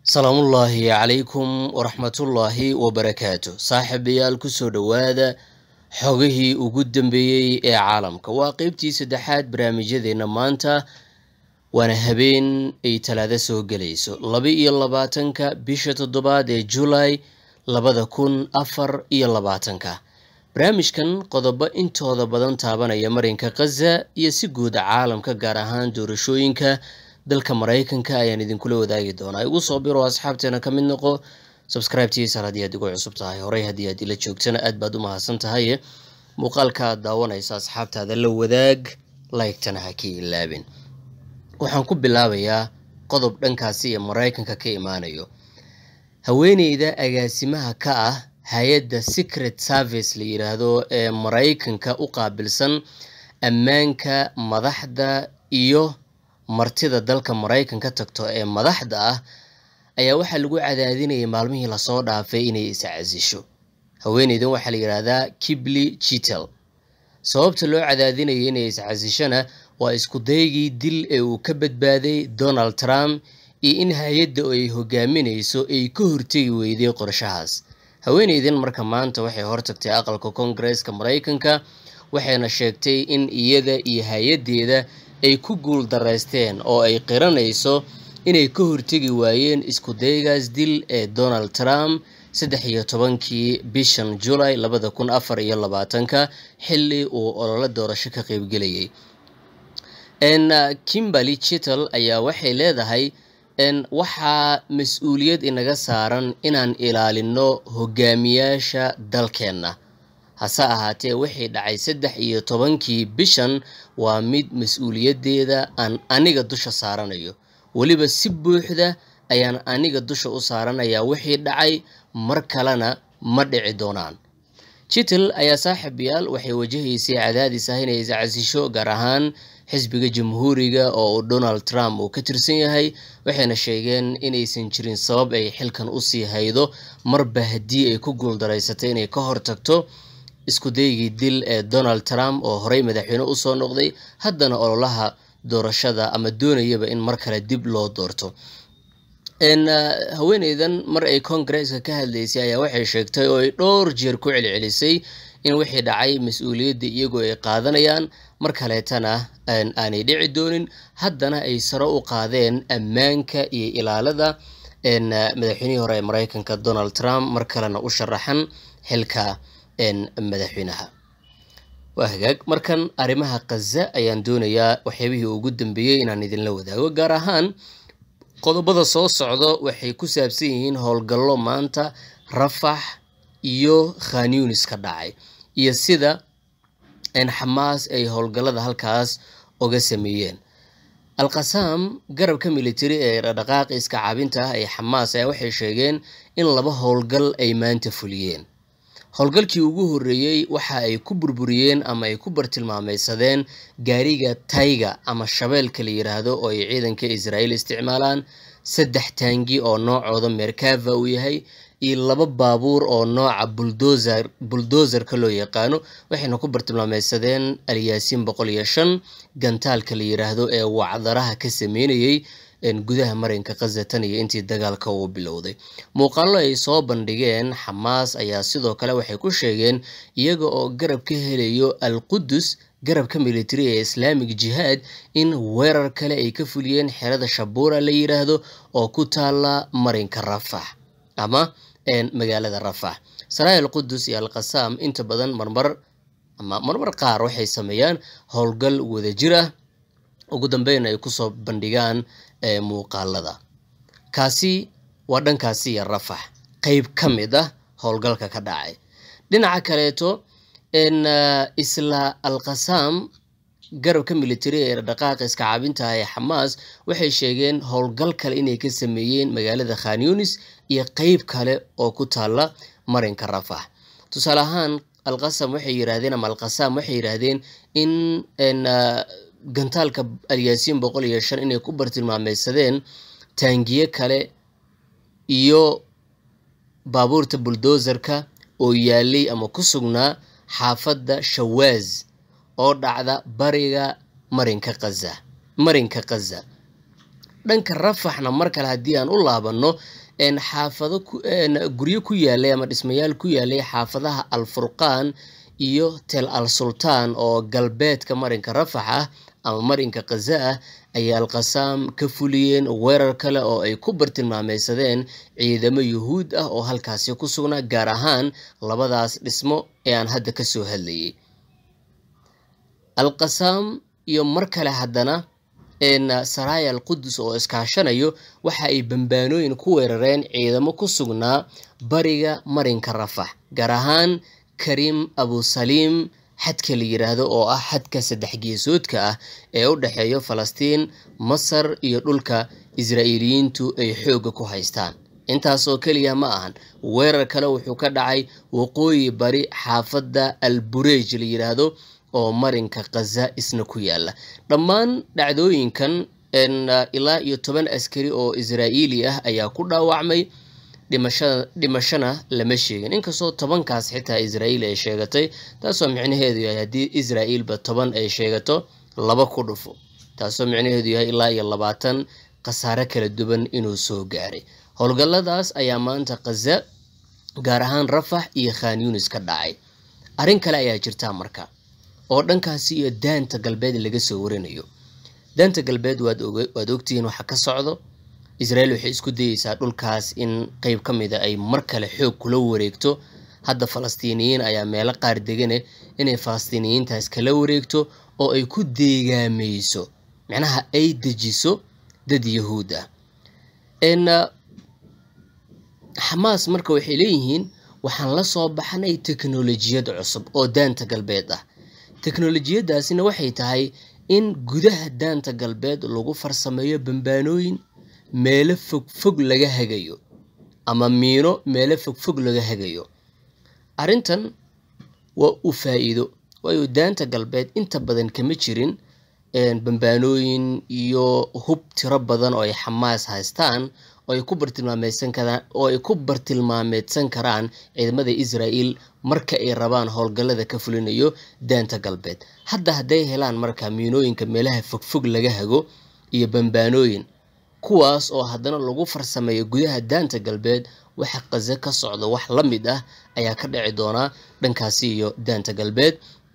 salaamullaahi calaykum waraxmatullaahi wabarakaatu saaxiibayaal kusoo dhowaada xogihii ugu dambeeyey ee caalamka waa qeybtii saddexaad barnaamijyadeena maanta waana habeen ay talaado soo gelayso laba iyo labaatanka bisha toddobaad ee julay labada kun afar iyo labaatanka barnaamijkan qodobo intooda badan taabanaya marinka khaza iyo si guud caalamka gaar ahaan doorashooyinka dalka maraykanka ayaan idinkula wadaagi doonaa igu soo biro asxaabteena ka mid noqo subscribetiisar haddii aad igu cusub tahay horey haddii aad ila joogtana aad baad u mahadsan tahaye muuqaalka aad daawanaysa asxaabtaada la wadaag laygtana ha ka ilaabin waxaan ku bilaabayaa qodob dhankaasi ee maraykanka ka imaanayo haweeneyda agaasimaha ka ah hay-adda secret service la yidhaahdo ee maraykanka u qaabilsan ammaanka madaxda iyo martida dalka maraykanka tagto ee madaxda ah ayaa waxaa lagu cadaadinayay maalmihii lasoo dhaafay inay iscasisho haweeneydan waxaa la yidhaahdaa kibli jitel sababta loo cadaadinayay inay iscasishona waa isku daygii dil ee uu ka badbaaday donald trump iyo in hay-adda ay hogaaminayso ay ka hortegi weyday qorshahaas haweeneydan marka maanta waxay hortagtay aqalka koongareeska maraykanka waxayna sheegtay in iyada iyo hay-addeeda ay ku guul daraysteen oo ay qiranayso inay ka hortegi waayeen isku daygaas dil ee donald trump saddex iyo tobankii bishan julay labada kun afar iyo labaatanka xilli uu ololo doorasho ka qeybgelayay kimberly chitel ayaa waxay leedahay waxaa mas-uuliyad inaga saaran inaan ilaalino hogaamiyaasha dalkeenna hase ahaatee wixii dhacay saddex iyo tobankii bishan waa mid mas-uuliyaddeeda aan aniga dusha saaranayo weliba si buuxda ayaan aniga dusha u saaranayaa wixii dhacay mar kalena ma dhici doonaan jitel ayaa saaxiibayaal waxay wajahaysay cadaadis ah inay iscasisho gaar ahaan xisbiga jamhuuriga oo uu donald trump uu ka tirsan yahay waxayna sheegeen inaysan jirin sabab ay xilkan usii haydo marba haddii ay ku guuldaraysatay inay ka hortagto isku daygii dil ee donald trump oo horey madaxweyne usoo noqday haddana ololaha doorashada ama doonayaba in mar kale dib loo doorto haweeneydan mar ay koongareeska ka hadlaysay ayaa waxay sheegtay oo ay dhowr jeer ku celcelisay in wixii dhacay mas-uuliyadda iyagoo ay qaadanayaan mar kaleetana aanay dhici doonin haddana ay saro u qaadeen ammaanka iyo ilaalada madaxweynihii hore ee maraykanka donald trump mar kalena u sharaxan xilka madaxweynaha waa hagaag markan arrimaha khaza ayaan doonayaa waxyaabihii ugu dambeeyey inaan idinla wadaago gaar ahaan qodobada soo socdo waxay ku saabsan yihiin howlgallo maanta rafax iyo khanyunis ka dhacay iyo sida xamaas ay howlgallada halkaas uga sameeyeen alqasaam garabka militari ee dhaqdhaqaaqi iska caabinta ah ee xamaas ayaa waxay sheegeen in laba howlgal ay maanta fuliyeen howlgalkii ugu horreeyey waxa ay ku burburiyeen ama ay ku bartilmaameysadeen gaariga tayga ama shabeelka la yiraahdo oo ay ciidanka israa'iil isticmaalaan saddex taangi oo noocooda merkava uu yahay iyo laba baabuur oo nooca buldozer buldozerka loo yaqaano waxayna ku bartilmaameysadeen alyaasiin boqol iyo shan gantaalka la yiraahdo ee wacdaraha ka sameynayay gudaha marinka khaza tan iyo intii dagaalka uu bilowday muuqaallo ay soo bandhigeen xamaas ayaa sidoo kale waxay ku sheegeen iyaga oo garab ka helayo al qudus garabka militari ee islaamic jihaad in weerar kale ay ka fuliyeen xerada shabuura la yiraahdo oo ku taala marinka rafax ama magaalada rafax saraayil qudus iyo alqasaam inta badan marmar ama marmar qaar waxay sameeyaan howlgal wadajir ah ugu dambeyn ay kusoo bandhigaan muuqaalada kaasi waa dhankaasi iyo rafax qeyb ka mid ah howlgalka ka dhacay dhinaca kaleeto isla alqasaam garabka militari ee dhaqaaqa iska caabintaha ee xamaas waxay sheegeen howlgal kale inay ka sameeyeen magaalada khanyunis iyo qeyb kale oo ku taalla marinka rafax tusaale ahaan alqasam waxay yiraahdeen ama alqasaam waxay yiraahdeen in gantaalka alyaasiin boqol iyo shan inay ku bartilmaameysadeen taangiye kale iyo baabuurta buldozerka oo yaalay ama ku sugnaa xaafadda shawaaz oo dhacda bariga marinka khaza marinka khaza dhanka rafaxna mar kale haddii aan u laabanno xaafado guryo ku yaalay ama dhismayaal ku yaalay xaafadaha alfurqaan iyo tel al sultaan oo galbeedka marinka rafax ah ama marinka khaza ah ayay alqasaam ka fuliyeen weerar kale oo ay ku bartilmaameysadeen ciidamo yuhuud ah oo halkaasi ku sugnaa gaar ahaan labadaas dhismo ee aan hadda ka soo hadlayay alqasaam iyo mar kale haddana saraaya al qudus oo iskaashanayo waxa ay bambaanooyin ku weerareen ciidamo ku sugnaa bariga marinka rafax gaar ahaan karim abusaliim xadka la yiraahdo oo ah xadka saddex geesoodka ah ee u dhexeeya falastiin masar iyo dhulka israa'iiliyiintu ay xoogga ku haystaan intaas oo keliya ma ahan weerar kale wuxuu ka dhacay waqooyi bari xaafadda al bureej la yiraahdo oo marinka khaza isna ku yaala dhammaan dhacdooyinkan ilaa iyo toban askari oo israa'iili ah ayaa ku dhaawacmay dhimashada dhimashana lama sheegin inkastoo tobankaas xitaa israa'iil ay sheegatay taasoo micnaheedu yahay haddii israa'iilba toban ay sheegato laba ku dhufo taasoo micnaheedu yahay ilaa iyo labaatan khasaare kala duwan inuu soo gaaray howlgalladaas ayaa maanta khaza gaar ahaan rafax iyo khan yunis ka dhacay arrin kale ayaa jirtaa marka oo dhankaasi iyo daanta galbeed laga soo warinayo daanta galbeed waad ogtihiin waxa ka socdo israa'iil waxay isku dayeysaa dhulkaas in qeyb ka mida ay mar kale xoog kula wareegto hadda falastiiniyiin ayaa meelo qaar degane inay falastiiniyiintaas kala wareegto oo ay ku deegaameyso macnaha ay dejiso dad yahuud ah xamaas marka waxay leeyihiin waxaan la soo baxnay teknolojiyad cusub oo daanta galbeed ah teknolojiyadaasina waxay tahay in gudaha daanta galbeed lagu farsameeyo bambaanooyin meelo fogfog laga hagayo ama miino meelo fogfog laga hagayo arrintan waa u faa'iido waayo daanta galbeed inta badan kama jirin bambaanooyin iyo hub tiro badan oo ay xamaas haystaan oo ay ku bartilmaameysan karaan oo ay ku bartilmaameedsan karaan ciidamada israa'iil marka ay rabaan howlgallada ka fulinayo daanta galbeed hadda hadday helaan marka miinooyinka meelaha fogfog laga hago iyo bambaanooyin kuwaas oo haddana lagu farsameeyo gudaha daanta galbeed waxa qaze ka socda wax la mid ah ayaa ka dhici doonaa dhankaasi iyo daanta galbeed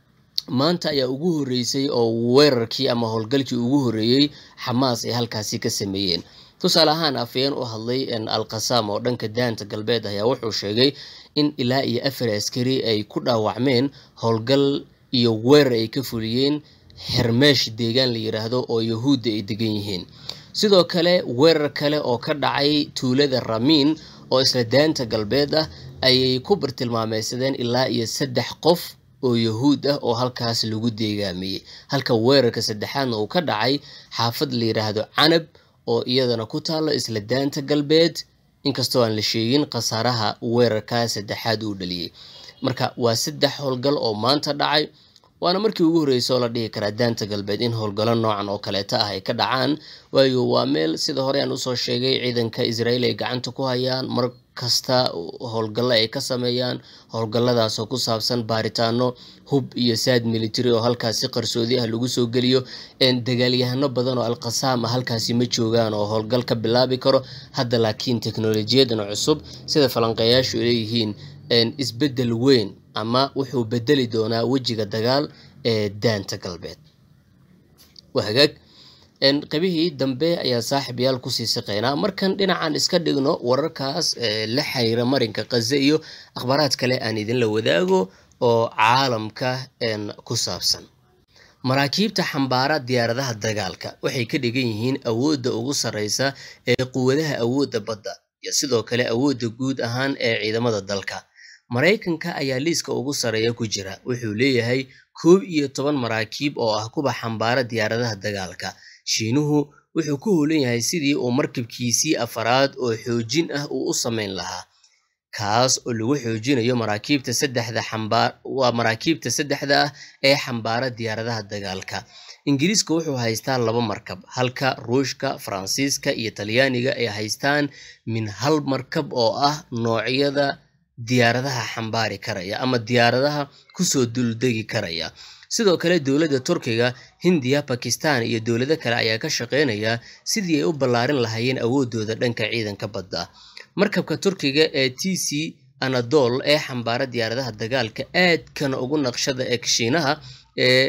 maanta ayaa ugu horreysay oo weerarkii ama howlgalkii ugu horreeyey xamaas ay halkaasi ka sameeyeen tusaale ahaan afayeen u hadlay alqasaam oo dhanka daanta galbeed ayaa wuxuu sheegay in ilaa iyo afar askari ay ku dhaawacmeen howlgal iyo weerar ay ka fuliyeen hermeesh deegaan la yiraahdo oo yahuudda ay degan yihiin sidoo kale weerar kale oo ka dhacay tuulada ramiin oo isla daanta galbeed ah ayay ku bartilmaameysadeen ilaa iyo saddex qof oo yahuud ah oo halkaas lagu deegaamiyey halka weerarka saddexaadna uu ka dhacay xaafad la yiraahdo canab oo iyadana ku taalo isla daanta galbeed inkastoo aan la sheegin khasaaraha weerarkaa saddexaad uu dhaliyey marka waa saddex howlgal oo maanta dhacay waana markii ugu horreysay oo la dhihi karaa daanta galbeed in howlgallo noocan oo kaleeta ah ay ka dhacaan waayo waa meel sida hore aan usoo sheegay ciidanka israa'iil ay gacanta ku hayaan mar kasta howlgallo ay ka sameeyaan howlgalladaasoo ku saabsan baaritaano hub iyo saad military oo halkaasi qarsoodi ah lagu soo geliyo dagaalyahano badan oo alqasaam ah halkaasi ma joogaan oo howlgal ka bilaabi karo hadda laakiin teknolojiyadan cusub sida falanqeeyaashu ay leeyihiin isbeddel weyn ama wuxuu bedeli doonaa wejiga dagaal ee daanta galbeed waa hagaag qabihii dambe ayaa saaxiibayaal kusii siqeynaa markan dhinacan iska dhigno wararkaas la xiriira marinka kaze iyo akhbaaraad kale aan idinla wadaago oo caalamka ku saabsan maraakiibta xambaara diyaaradaha dagaalka waxay ka dhigan yihiin awoodda ugu sarreysa ee quwadaha awoodda badda iyo sidoo kale awoodda guud ahaan ee ciidamada dalka maraykanka ayaa liiska ugu sarreeya ku jira wuxuu leeyahay koob iyo toban maraakiib oo ah kuwa xambaara diyaaradaha dagaalka shiinuhu wuxuu ku hoolan yahay sidii uu markabkiisii afaraad oo xoojin ah uu u samayn lahaa kaas oo lagu xoojinayo maraakiibta saddexda xambaar waa maraakiibta saddexda ah ee xambaara diyaaradaha dagaalka ingiriiska wuxuu haystaa laba markab halka ruushka faransiiska iyo talyaaniga ay haystaan min hal markab oo ah noocyada diyaaradaha xambaari karaya ama diyaaradaha kusoo duldegi karaya sidoo kale dowladda turkiga hindiya bakistan iyo dowlado kale ayaa ka shaqeynaya sidii ay u ballaarin lahaayeen awoodooda dhanka ciidanka badda markabka turkiga ee t c anadol ee xambaara diyaaradaha dagaalka aadkana ugu naqshada ee kashiinaha ee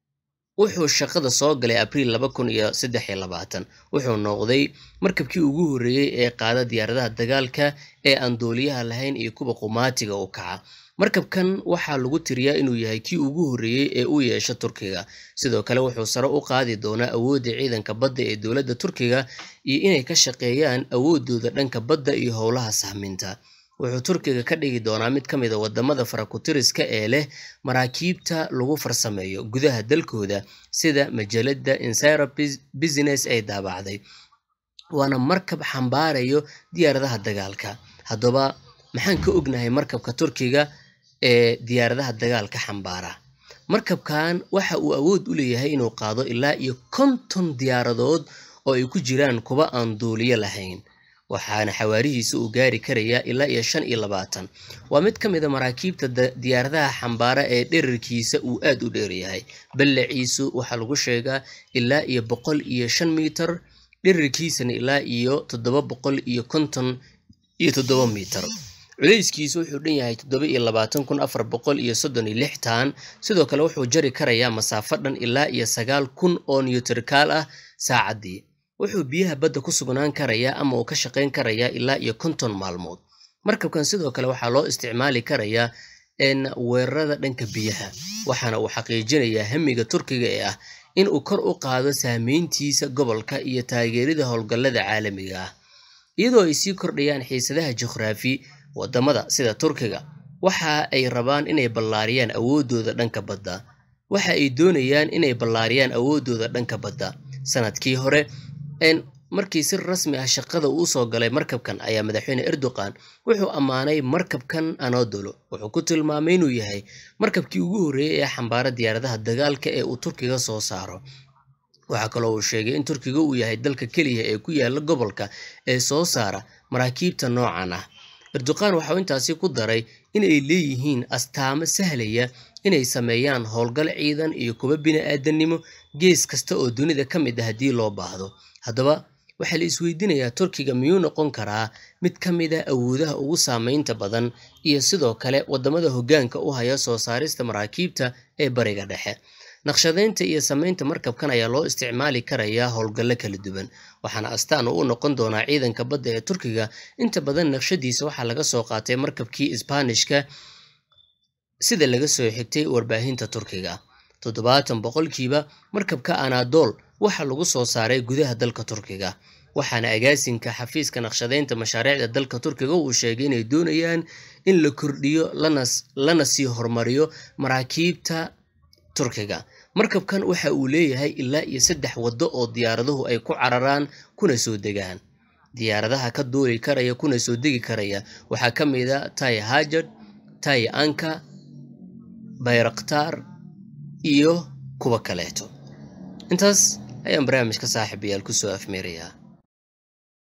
wuxuu shaqada soo galay abriil laba kun iyo saddex iyo labaatan wuxuu noqday markabkii ugu horreeyey ee qaada diyaaradaha dagaalka ee aan dooliyaha lahayn iyo kuwa qumaatiga u kaca markabkan waxaa lagu tiriyaa inuu yahay kii ugu horreeyey ee u yeesha turkiga sidoo kale wuxuu sare u qaadi doonaa awoodda ciidanka badda ee dowladda turkiga iyo inay ka shaqeeyaan awoodooda dhanka badda iyo howlaha sahminta wuxuu turkiga ka dhigi doonaa mid ka mid a wadamada farakutiriska ee leh maraakiibta lagu farsameeyo gudaha dalkooda sida majalada insira business ay daabacday waana markab xambaarayo diyaaradaha dagaalka haddaba maxaan ka ognahay markabka turkiga ee diyaaradaha dagaalka xambaara markabkan waxa uu awood u leeyahay inuu qaado ilaa iyo konton diyaaradood oo ay ku jiraan kuwa aan duuliyo lahayn waxaana xawaarihiisa uu gaari karayaa ilaa iyo shan iyo labaatan waa mid ka mid a maraakiibta diyaaradaha xambaara ee dherarkiisa uu aad u dheeryahay ballaciisu waxaa lagu sheegaa ilaa iyo boqol iyo shan mitir dherarkiisana ilaa iyo toddoba boqol iyo konton iyo toddoba mitir culayskiisu wuxuu dhan yahay toddoba iyo labaatan kun afar boqol iyo soddon iyo lix taan sidoo kale wuxuu jari karayaa masaafo dhan ilaa iyo sagaal kun oo newtrikaal ah saacaddii wuxuu biyaha badda ku sugnaan karayaa ama uu ka shaqayn karayaa ilaa iyo konton maalmood markabkan sidoo kale waxaa loo isticmaali karayaa weerarada dhanka biyaha waxaana uu xaqiijinayaa hamiga turkiga ee ah in uu kor u qaado saameyntiisa gobolka iyo taageerida howlgallada caalamiga ah iyadoo ay sii kordhayaan xiisadaha juqhraafi wadamada sida turkiga waxa ay rabaan inay ballaariyaan awoodooda dhanka badda waxa ay doonayaan inay ballaariyaan awoodooda dhanka badda sanadkii hore markii si rasmi ah shaqada uu soo galay markabkan ayaa madaxweyne erdogan wuxuu ammaanay markabkan anodolo wuxuu ku tilmaamay inuu yahay markabkii ugu horreeyey ee xambaara diyaaradaha dagaalka ee uu turkiga soo saaro waxaa kaloo uu sheegay in turkiga uu yahay dalka keliya ee ku yaala gobolka ee soo saara maraakiibta noocan ah erdogan waxauu intaasi ku daray inay leeyihiin astaamo sahlaya inay sameeyaan howlgal ciidan iyo kuwa bini-aadannimo gees kasta oo dunida ka mid ah haddii loo baahdo haddaba waxaa la isweydiinayaa turkiga miyuu noqon karaa mid ka mid a awoodaha ugu saameynta badan iyo sidoo kale wadamada hoggaanka u haya soo saarista maraakiibta ee bariga dhexe naqshadeynta iyo samaynta markabkan ayaa loo isticmaali karayaa howlgallo kala duwan waxaana astaan uu u noqon doonaa ciidanka badda ee turkiga inta badan naqshadiisa waxaa laga soo qaatay markabkii isbaanishka sida laga soo xigtay warbaahinta turkiga toddobaatan boqolkiiba markabka anadol waxaa lagu soo saaray gudaha dalka turkiga waxaana agaasinka xafiiska naqshadeynta mashaariicda dalka turkiga uu sheegay inay doonayaan in la kordhiyo lana sii horumariyo maraakiibta turkiga markabkan waxa uu leeyahay ilaa iyo saddex waddo oo diyaaraduhu ay ku cararaan kuna soo degaan diyaaradaha ka duuli karaya kuna soo degi karaya waxaa ka mid a tai hajad tai anka bayraktaar iyo kuwa kaleeto intaas ayaan barnaamijka saaxiibayaal kusoo afmeerayaa